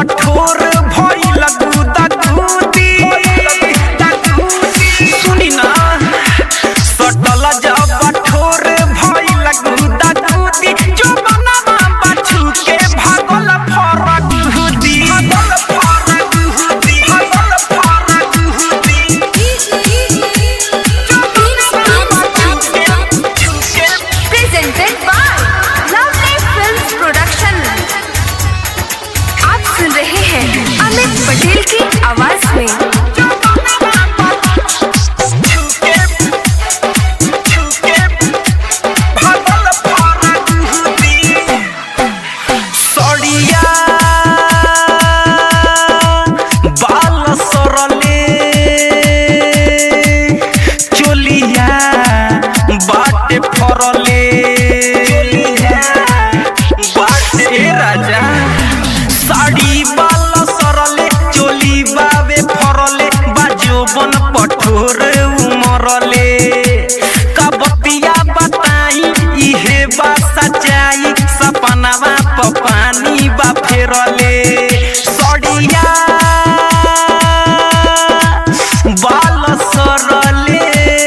कठोर भइल गुदा गुदी सुनी ना सटल जब कठोर भइल गुदा गुदी जो बनवा बाछू के भागल फरक हुदी भागल फरक हुदी भागल फरक हुदी presented by Lovely Films Production. आप सुन रहे हैं अमित पटेल की आवाज में सड़िया बाल सरले चोलिया बाटे फरले बाटे राजा साड़ी बाल सरले चोली बाबे फरले बाजोबन पठोर उमरले कबतिया बताई इहे बा सच्चाई सपनावा प पानी बा फेरले सड़िया बाल सरले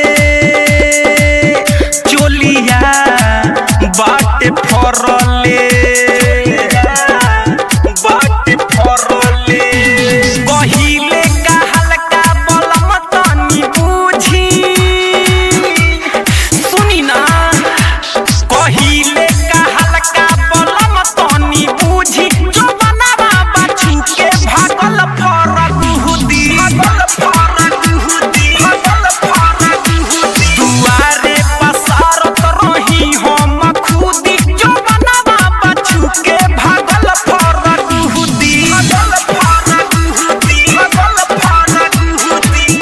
चोलिया बाटे फरले बाटे फरले कहिले का हल्का बलम तनी बुझी सुनी ना कहिले का हल्का बलम तनी बुझी जो बनावा बाछू के भागल फरक हुदी भागल फरक हुदी भागल फरक हुदी दुआरे पसारत रही हम खुदी जो बनावा बाछू के भागल फरक हुदी भागल फरक हुदी भागल फरक हुदी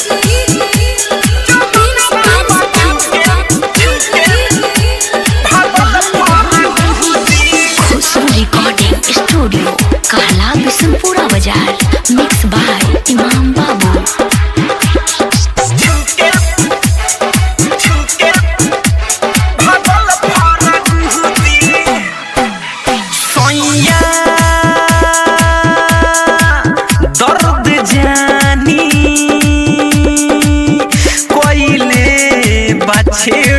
भागल फरक हुदी खुशबू रिकॉर्डिंग स्टूडियो कहला बिशनपुरा बाजार मिक्स बाय इमाम बाबू झुके झुके भागल फरक हुदी सैया दर्द जानी कोइले बाछे